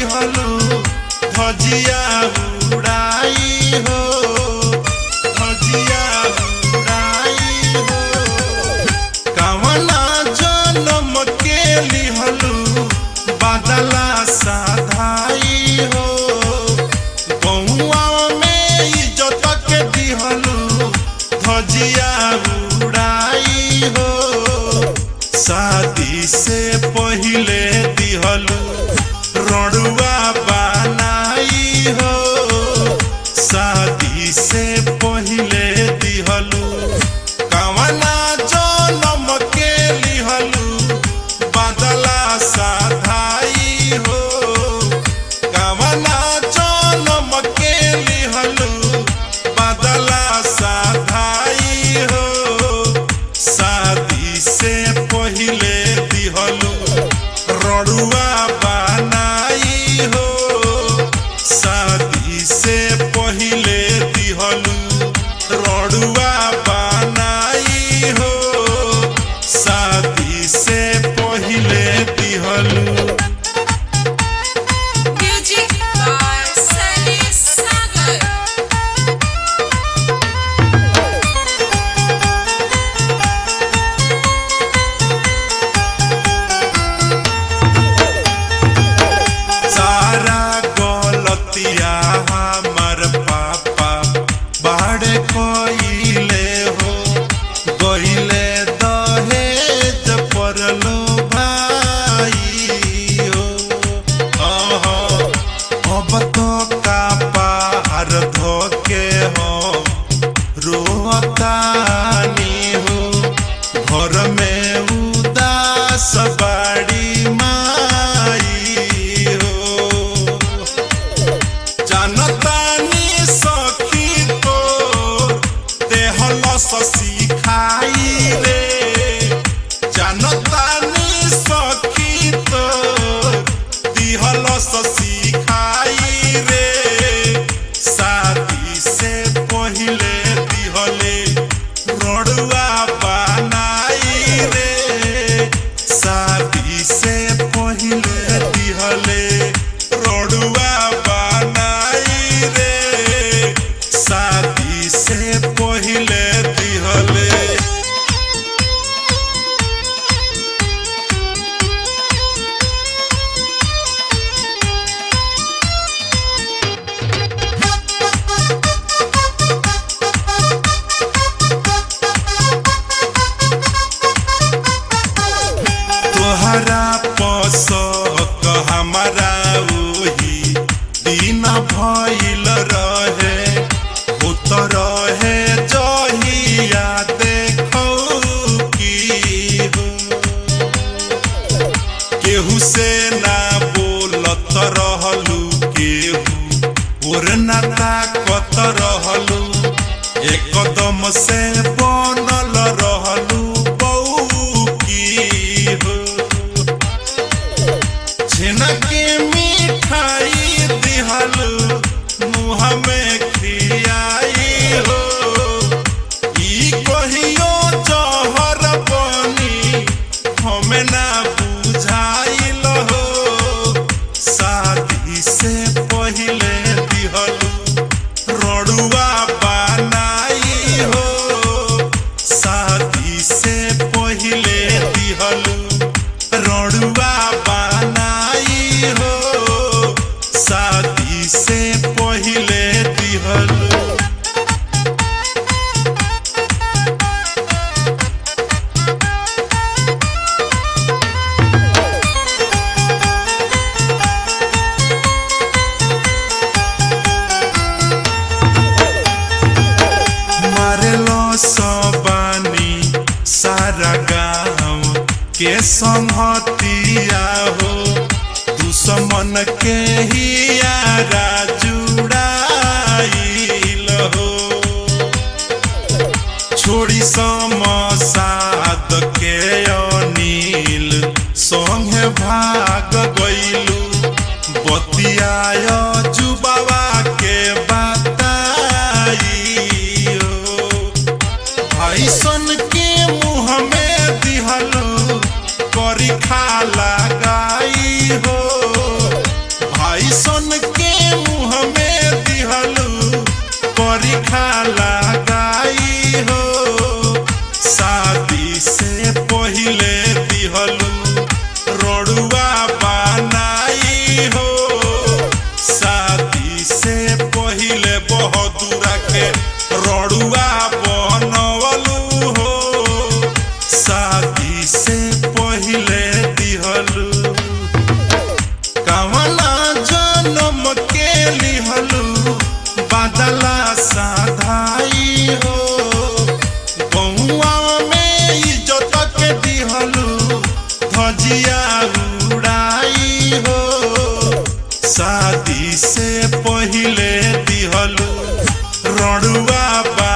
दिहलू धजिया उड़ाई हो धजिया उड़ाई हो कवना जनम के लिहलू बादला साधाई हो बउआ में इज्जत के दिहलू धजिया उड़ाई हो शादी से पहिले दिहलू रड़ुआ बनाई हो शादी से पहिले दिहलू कवना जनम के लिहलू बादला साधाई हो कवना जनम के लिहलू बादला साधाई हो शादी से पहिले दिहलू रड़ुआ बनाई हो शादी से पहिले दिहलू रड़ुआ बनाई हो शादी से पहिले दिहलू Music by Sunny Sagar. सारा गलतिया हमार पापा बाड़े कोइले हो गइले दहेज परलो भाई हो अहो, अब तो का पार धोके हो रोहतानी हो घर में उदास बाड़ी माई हो जानतानी सखी तो देहल सिखाई रे जानतानी सखी तो दिहल सिखाई रे शादी से पहिले दिहले रड़ुआ बनाई रे शादी से पहिले दिहले रड़ुआ बनाई रे शादी से पहिले दिहले तोहरा पसक हमारा ओही दिन भइल रहे होत रहे जहिया देखौ की हो केहू से ना बोलत रहलू केहू और ना ताकत रहलू एकदम से बनल रहलू बऊ की हो छेना के मिठाई दिहलू मुँह में खियाई हो ई कहियो जहर बनी हमें ना बुझाइल हो शादी से पहिले दिहलू रड़ुआ बनाई हो शादी से पहिले दिहलू रड़ुआ बनाई हो शादी से पहिले दिहलू मारेलो सबानी सारा गाँव के संहतिया हो दुश्मन के ही यारा जुड़ाइल हो छोड़ी समसाद के अनिल संगे भाग गइलू बतियाय जुबावा के बताई हो भाई सन के मुँह में दिहलू करी खा लगाई हो भाई मजा उड़ाई हो शादी से पहिले दिहलू रड़ुआ बा